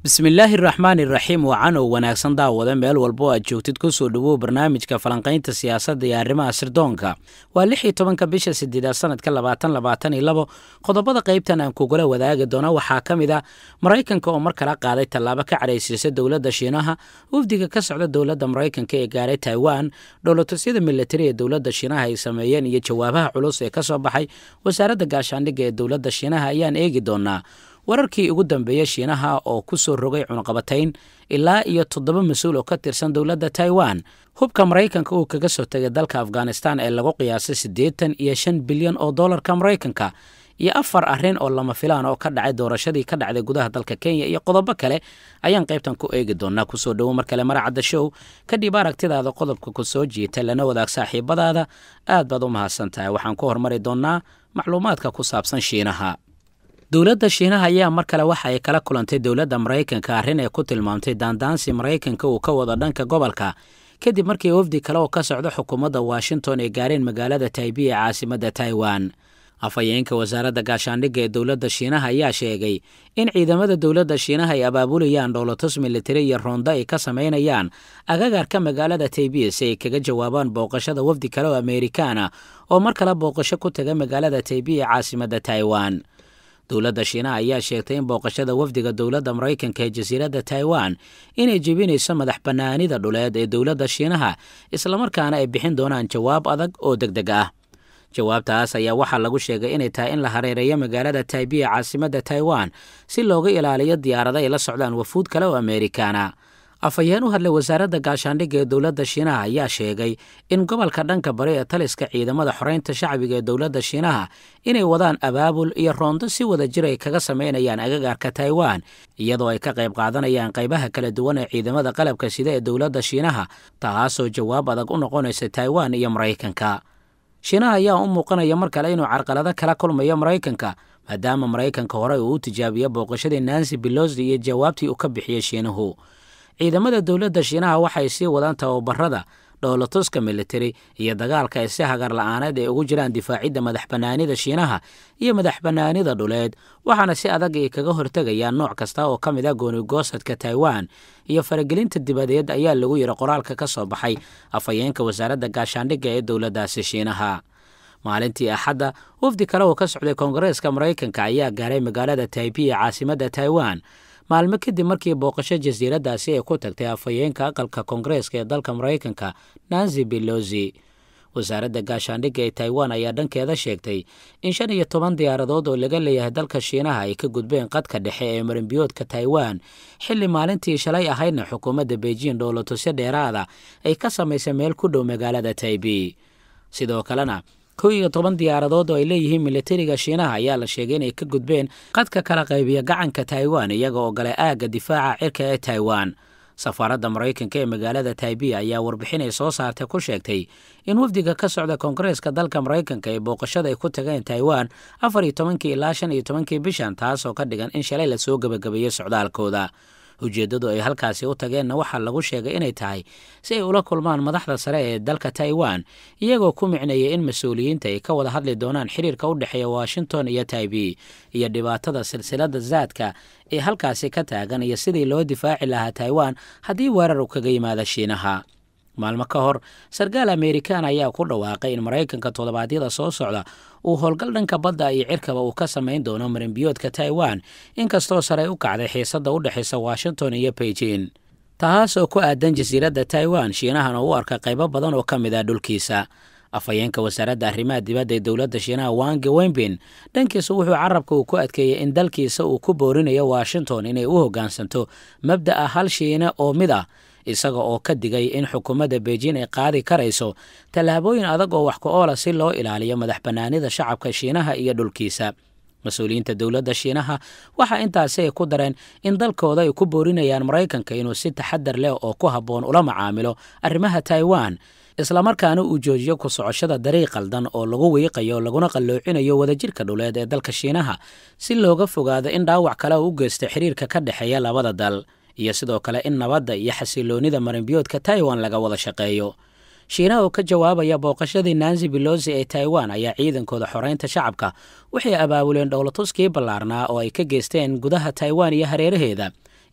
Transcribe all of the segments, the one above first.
bismillaahi raxmaan iraxiim wacan oo wanaagsan daawada meel walbo aad joogtid kusoo dhowow barnaamijka falanqaynta siyaasadda iyo arrimaha sirdoonka waa lix iyo tobanka bisha sideedaad sanadka labaatan labaatan iyo labo qodobada qaybtan aan kugula wadaagi doono waxaa ka mid ah maraykanka oo mar kala qaaday tallaabo ka cadhaysiisa dowladda shiinaha wafdiga ka socda dowladda maraykanka ee gaaray taiwan dhowlatusyada militari ee dowladda shiinaha ay sameeyeen iyo jawaabaha culus ee ka soo baxay wasaaradda gaashaandhigga ee dowladda shiinaha ayaan eegi doonaa wararkii ugu dambeeyey shiinaha oo ku soo rogay cunaqabatayn ilaa iyo toddoba mas-uul oo ka tirsan dowladda taiwan hubka maraykanka uu kaga soo tegay dalka afghanistan ee lagu qiyaasay siddeetan iyo shan bilyan oo dollarka maraykanka iyo afar arrin oo lama filaan oo ka dhacay doorashadii ka dhacday gudaha dalka kenya iyo qodobo kale ayaan qaybtan ku eegi doonaa kusoo dhowo mar kale maracadda show kadhib aragtidaada qodobka ku soo jiita lana wadaag saaxiibadaada aad baad u mahadsan tahay waxaan ku hormari doonnaa macluumaadka ku saabsan shiinaha dowladda shiinaha ayaa mar kale waxa ay kala kulantay dowladda maraykanka arrin ay ku tilmaamtay daandaansi maraykanka uu ka wado dhanka gobolka kadib markii wafdi kale oo ka socda xukuumadda washington ay gaareen magaalada taibi ee caasimadda taiwan afhayeenka wasaaradda gaashaandhigga ee dowladda shiinaha ayaa sheegay in ciidamada dowladda shiinaha ay abaabulayaan dhowlatus militari iyo roonda ay ka samaynayaan agagarka magaalada taibi si ay kaga jawaabaan booqashada wafdi kale oo ameerikaana oo mar kale booqasho ku taga magaalada taibi ee caasimadda taiwan dowladda shiinaha ayaa sheegtay in booqashada wafdiga dowladda maraykanka ee jasiiradda taiwan inay jebinayso madax bannaanida dhuleed ee dowladda shiinaha islamarkaana ay bixin doonaan jawaab adag oo deg deg ah jawaabtaas ayaa waxaa lagu sheegay inay tahay in la hareereeyo magaalada taibi ee caasimadda taiwan si looga ilaaliyo diyaarado ay la socdaan wafuud kale oo ameerikaana afhayeen u hadlay wasaaradda gaashaandhigga ee dowladda shiinaha ayaa sheegay in gobolka dhanka bari ee taliska ciidamada xoreynta shacbiga ee dowladda shiinaha inay wadaan abaabul iyo roondo si wada jir ay kaga samaynayaan agagaarka taiwan iyadoo ay ka qayb qaadanayaan qaybaha kala duwan ee ciidamada qalabka sida ee dowladda shiinaha taasoo jawaab adag u noqonaysa taiwan iyo maraykanka shiinaha ayaa u muuqanaya mar kale inuu carqalado kala kulmayo maraykanka maadaama maraykanka hore uu u tijaabiyo booqashadii nancy belosi iyo jawaabtii uu ka bixiyey shiinuhu ciidamada dowladda shiinaha waxay sii wadaan tababarada dhowlatuska militari iyo dagaalka ay si hagar la-aaneed ay ugu jiraan difaacidda madax bannaanida shiinaha iyo madax bannaanida dhuleed waxaana si adag ay kaga hortegayaan nooc kasta oo ka mid ah goonigoosadka taiwan iyo faragelinta dibadeed ayaa lagu yidhi qoraalka ka soo baxay afhayeenka wasaaradda gaashaandhigga ee dowladdaasi shiinaha maalintii axadda wafdi kale oo ka socday koongareeska maraykanka ayaa gaaray magaalada taibi ee caasimadda taiwan maalmo kadib markii booqasho jasiiraddaasi ay ku tagtay afhayeenka aqalka koongareeska ee dalka maraykanka nancy belosi wasaaradda gaashaandhigga ee taiwan ayaa dhankeeda sheegtay in shan iyo toban diyaaradood oo laga leeyahay dalka shiinaha ay ka gudbeen qadka dhexe ee marinbiyoodka taiwan xilli maalintii shalay ahaydna xukuumadda beijing dhowlatusyo dheeraada ay ka samaysay meel ku dhow magaalada taibi sidoo kalena kow iyo toban diyaaradood oo ay leeyihiin militariga shiinaha ayaa la sheegay inay ka gudbeen qadka kala qaybiya gacanka taiwan iyaga oo galay aagga difaaca cirka ee taiwan safaaradda maraykanka ee magaalada taibi ayaa warbixin ay soo saartay ku sheegtay in wafdiga ka socda koongareeska dalka maraykanka ee booqashada ay ku tageen taiwan afar iyo tobankii ilaa shan iyo tobankii bishan taasoo ka dhigan in shalay lasoo gebagabeeyey socdaalkooda ujeeddadu ay halkaasi u tageenna waxaa lagu sheegay inay tahay si ay ula kulmaan madaxda sare ee dalka taiwan iyagoo ku micneeyay in mas-uuliyiinta ay ka wada hadli doonaan xiriirka u dhexeeya washington iyo taibi iyo dhibaatada silsiladda zaadka ee halkaasi ka taagan iyo sidii loo difaaci lahaa taiwan haddii weerar u kaga yimaada shiinaha maalmo ka hor sarkaal amerikaan ayaa ku dhawaaqay in maraykanka toddobaadyada soo socda uu howlgal dhanka badda iyo cirkaba uu ka samayn doono marinbiyoodka taiwan inkastoo sarey u kacday xiisadda u dhexaysa washington iyo beijing taas oo ku aadan jasiiradda taiwan shiinahana u arka qaybo badan oo ka mid ah dhulkiisa afhayeenka wasaaradda arrimaha dibadda ee dowladda shiinaha wange wembin dhankiisa wuxuu carabka uu ku adkeeyey in dalkiisa uu ku boorinayo washington inay u hoggaansanto mabda'a hal shiine oo mid ah isaga oo ka digay in xukuumadda beijing ay qaadi karayso tallaabooyin adag oo wax ku oola si loo ilaaliyo madax bannaanida shacabka shiinaha iyo dhulkiisa mas-uuliyiinta dowladda shiinaha waxaa intaasi ay ku dareen in dalkooda ay ku boorinayaan maraykanka inuu si taxadar leh oo ku habboon ula macaamilo arrimaha taiwan islamarkaana uu joojiyo ku socoshada dariiq qaldan oo lagu wiiqayo laguna qalloocinayo wadajirka dhuleed ee dalka shiinaha si looga fogaado in dhaawac kale u geysta xiriirka ka dhexeeya labada dal iyo sidoo kale in nabadda iyo xasiloonnida marinbiyoodka taiwan laga wada shaqeeyo shiinaha oo ka jawaabaya booqashadii nancy belosi ee taiwan ayaa ciidankooda xoreynta shacabka waxay abaabuleen dhowlatuskii ballaarnaa oo ay ka geysteen gudaha taiwan iyo hareeraheeda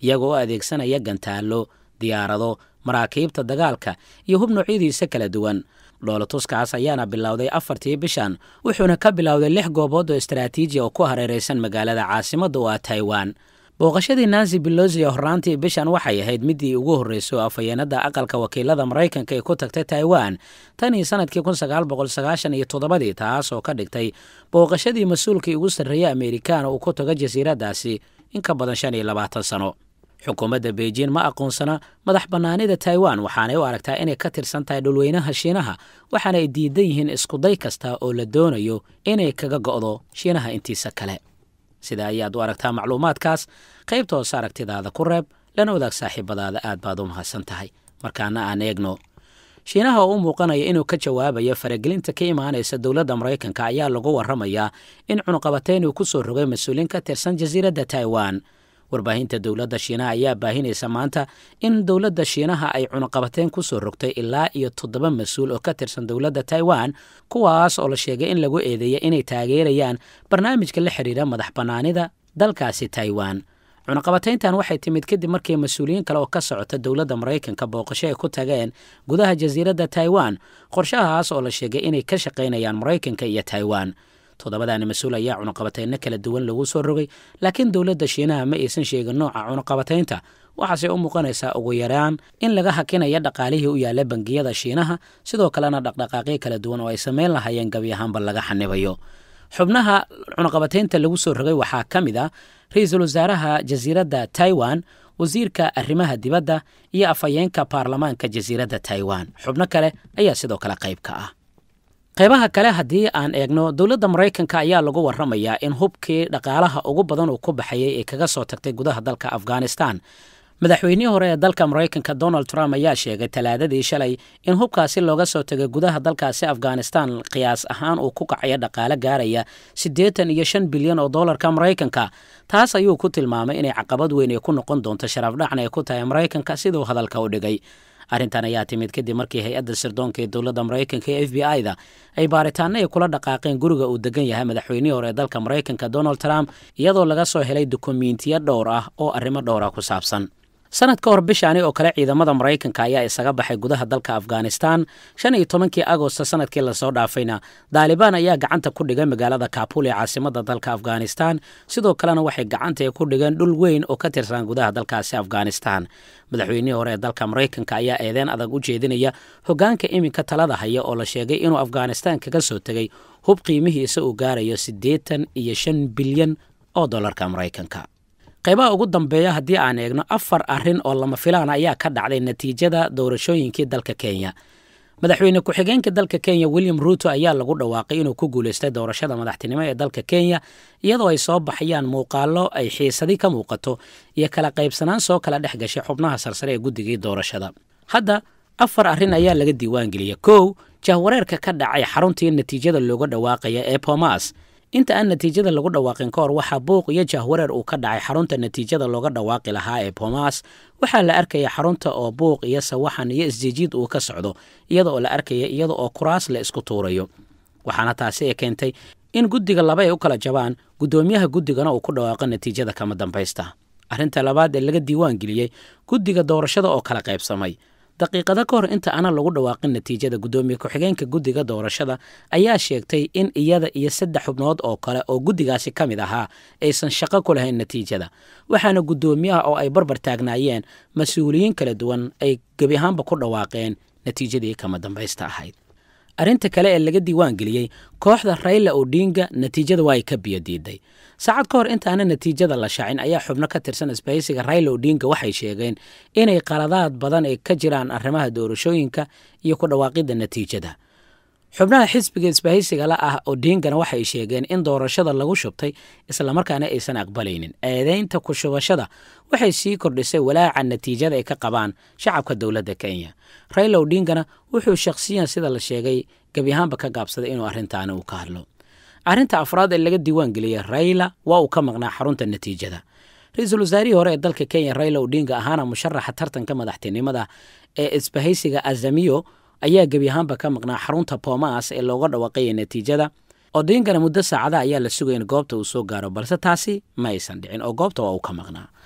iyagoo u adeegsanaya gantaallo diyaarado maraakiibta dagaalka iyo hub noocyadiisa kala duwan dhoolatuskaas ayaana bilowday afartii bishan wuxuuna ka bilowday lix goobood oo istaraatiiji oo ku hareeraysan magaalada caasimadda oo ah taiwan booqashadii nancy belosi horraantii bishan waxay ahayd midii ugu horreysay oo afhayeenada aqalka wakiilada maraykanka ay ku tagtay taiwan tan iyo sanadkii kun sagaal boqol sagaashan iyo toddobadii taas oo ka dhigtay booqashadii mas-uulkii ugu sarreeyey amerikaan uu ku tago jasiiraddaasi in ka badan shan iyo labaatan sano xukuumadda beijing ma aqoonsana madax bannaanida taiwan waxaanay u aragtaa inay ka tirsan tahay dhulweynaha shiinaha waxaana ay diidan yihiin iskuday kasta oo la doonayo inay kaga go'do shiinaha intiisa kale sida ayaad u aragtaa macluumaadkaas qaybta hoose aragtidaada ku reeb lana wadaag saaxiibadaada aad baad u mahadsan tahay markaana aan eegno shiinaha oo u muuqanaya inuu ka jawaabayo faragelinta ka imaanaysa dowladda maraykanka ayaa lagu warramayaa in cunuqabateyn uu ku soo rogay mas-uuliin ka tirsan jasiiradda taiwan warbaahinta dowladda shiinaha ayaa baahinaysa maanta in dowladda shiinaha ay cunuqabateyn ku soo rogtay ilaa iyo toddoba mas-uul oo ka tirsan dowladda taiwan kuwaas oo la sheegay in lagu eedeeya inay taageerayaan barnaamijka la xidhiira madax bannaanida dalkaasi taiwan cunuqabateyntan waxay timid kadib markii mas-uuliyiin kale oo ka socota dowladda maraykanka booqasho ay ku tageen gudaha jasiiradda taiwan qorshahaas oo la sheegay inay ka shaqaynayaan maraykanka iyo taiwan toddobadaani mas-uul ayaa cunuqabateyno kala duwan lagu soo rogay laakiin dowladda shiinaha ma aysan sheegin nooca cunuqabateynta waxaase u muuqanaysaa ugu yaraan in laga hakinaya dhaqaalihii u yaalla bangiyada shiinaha sidoo kalena dhaqdhaqaaqyo kala duwan oo ay samayn lahaayeen gebi ahaanba laga xanibayo xubnaha cunuqabateynta lagu soo rogay waxaa ka mid ah ra-iisul wasaaraha jasiiradda taiwan wasiirka arrimaha dibadda iyo afhayeenka baarlamaanka jasiiradda taiwan xubno kale ayaa sidoo kale qayb ka ah qaybaha kale haddii aan eegno dowladda maraykanka ayaa lagu warramayaa in hubkii dhaqaalaha ugu badan uu ku baxayay ee kaga soo tagtay gudaha dalka afghanistan madaxweynihii hore ee dalka maraykanka donald trump ayaa sheegay talaadadii shalay in hubkaasi looga soo tegay gudaha dalkaasi afghanistan qiyaas ahaan uu ku kacayo dhaqaale gaaraya siddeetan iyo shan bilyan oo dollarka maraykanka taas ayuu ku tilmaamay inay caqabad weyn ay ku noqon doonto sharafdhacna ay ku tahay maraykanka siduu hadalka u dhigay arrintan ayaa timid kadib markii hay-adda sirdoonka ee dowladda maraykanka ee f b i-da ay baaritaano ay kula dhaqaaqeen guriga uu degan yahay madaxweynihii hore ee dalka maraykanka donald trump iyadoo laga soo helay dukumiintiyo dhowr ah oo arrimo dhowra ku saabsan sanad ka hor bishaani oo kale ciidamada maraykanka ayaa isaga baxay gudaha dalka afghanistan shan iyo tobankii agosto sanadkii lasoo dhaafayna daalibaan ayaa gacanta ku dhigay magaalada kaabul ee caasimada dalka afghanistan sidoo kalena waxay gacanta ku dhigeen dhul weyn oo ka tirsan gudaha dalkaasi afghanistan madaxweynihii hore ee dalka maraykanka ayaa eedeen adag u jeedinaya hogaanka iminka talada haya oo la sheegay inuu afghanistan kaga soo tegay hub qiimihiisa uu gaarayo siddeetan iyo shan bilyan oo dollarka maraykanka qaybaha ugu dambeeya haddii aan eegno afar arrin oo lama filaan ayaa ka dhacday natiijada doorashooyinkii dalka kenya madaxweyne ku-xigeenka dalka kenya william ruuto ayaa lagu dhawaaqay inuu ku guulaystay doorashada madaxtinimo ee dalka kenya iyadoo ay soo baxayaan muuqaallo ay xiisadi ka muuqato iyo kala qaybsanaan soo kala dhex gashay xubnaha sarsare ee guddigii doorashada hadda afar arrin ayaa laga diiwaangeliyay kow jahwareerka ka dhacay xaruntii natiijada looga dhawaaqaya ee bomas inta aan natiijada lagu dhawaaqin ka hor waxaa buuq iyo jahwareer uu ka dhacay xarunta natiijada looga dhawaaqi lahaa ee bomas waxaa la arkaya xarunta oo buuq iyo sawaxan iyo isjijiid uu ka socdo iyada oo la arkaya iyada oo kuraas la isku tuurayo waxaana taasi ay keentay in guddiga laba ay u kala jabaan guddoomiyaha guddigana uu ku dhawaaqo natiijada kama dambaysta arrinta labaad ee laga diiwaan geliyey guddiga doorashada oo kala qaybsamay daqiiqado ka hor inta aanan lagu dhawaaqin natiijada guddoomiye ku-xigeenka guddiga doorashada ayaa sheegtay in iyada iyo saddex xubnood oo kale oo guddigaasi ka mid ahaa aysan shaqo ku lahayn natiijada waxaana guddoomiyaha oo ay barbar taagnaayeen mas-uuliyiin kala duwan ay gebi ahaanba ku dhawaaqeen natiijadii kama dambaysta ahayd arrinta kale ee laga diiwaan geliyey kooxda rayla odinga natiijada waa ay ka biyo diiday saacad ka hor intaana natiijada la shaacin ayaa xubno ka tirsan isbahaysiga rayla odinga waxay sheegeen inay qaladaad badan ay ka jiraan arrimaha doorashooyinka iyo ku dhawaaqidda natiijada xubnaha xisbiga isbahaysiga la ah odingana waxay sheegeen in doorashada lagu shubtay islamarkaana aysan aqbalaynin eedeynta ku shubashada waxay sii kordhisay walaaca natiijada ay ka qabaan shacabka dowladda kenya rayla odingana wuxuu shakhsiyan sida la sheegay gebi ahaanba ka gaabsaday inuu arrintaani uu ka hadlo arrinta afraad ee laga diiwaan geliyey rayla waa uu ka maqnaa xarunta natiijada ra-iisul wasaarihii hore ee dalka kenya rayla odinga ahaana musharaxa tartanka madaxtinimada ee isbahaysiga azamiyo ayaa gebi ahaanba ka maqnaa xarunta bomas ee looga dhawaaqaya natiijada odingana muddo saacada ayaa la sugay in goobta uu soo gaaro balse taasi ma aysan dhicin oo goobta waa uu ka maqnaa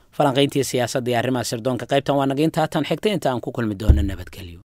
falanqayntii siyaasadda iyo arrimaha sirdoonka qaybtan waa naga intaatan xigta inta aan ku kulmi doono nabadgelyo